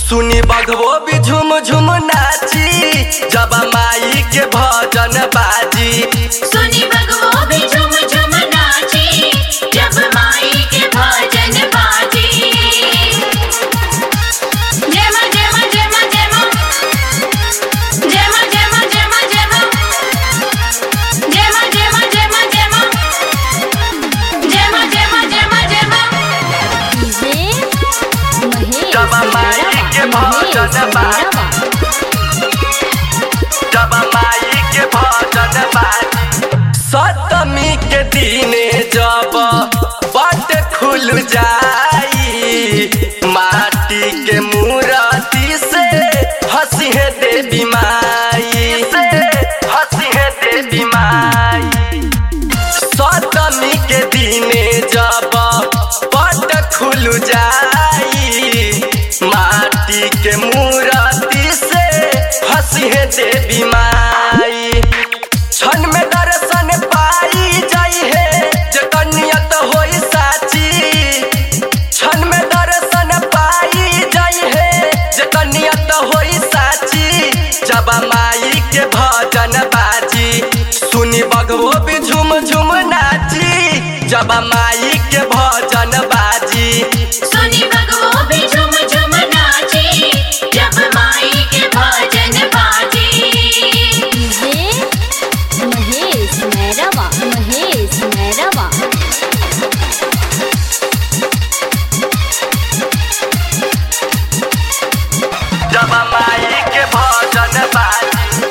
सुनी बघबो भी झुम झुम नाची जब माई के भजन बाजी सुनी भगवो भी झुम झुम नाची जब माई के भजन बाजी जय मां जय मां जय मां जय मां जय मां जय मां जय मां जय मां जय मां जय मां जय मां जय मां जय मां जय मां जय मां जय मां जब माई के भजन बाजी जब माई के भजन बाजी सप्तमी के दिने जब बट खुल जाई माटी के मूर्ति से हंसी है देवी माई से हंसी है देवी माई सप्तमी के दिने जब पट खुल जाई माटी के मूर्ति से हंसी है देवी माई क्षण में दर्शन पाई जाई है जे कनियत होई साची क्षण में दर्शन पाई जाई है जे कनियत होई साची जब माई के भजन बाजी सुनी बगवो भी झुम झुम नाची जब माई के भजन बाजी सुनी भगवो भी झुम झुम नाची जब माई के भजन बाजी महेश मैरवा महेश मैरवा जब माई के भजन बाजी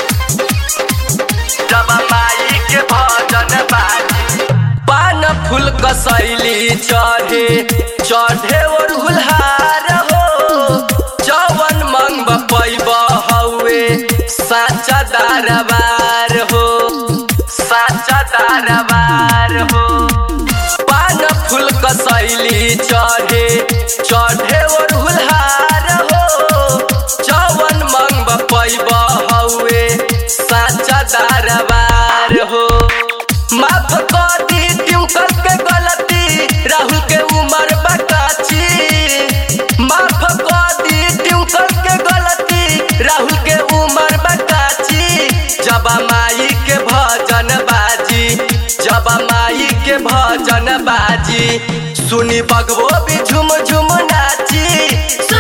जब माई के भजन बाजी पान फूल कसैली चढ़े चढ़े और हुलहार हो जवन मंग पैब हौवे साचा दरबार हो साचा दरबार हो पान फूल कसैली चढ़े चढ़े और हुलहार हो जवन मंग पैब हौवे साचा दरबार हो माफ कर दी ट्यूकर के गलती राहुल के उमर बकाची माफ कर दी ट्यूकर के गलती राहुल के उमर बकाची जब माई के भजन बाजी जब माई के भजन बाजी सुनी बगवो भी झुम झुम नाची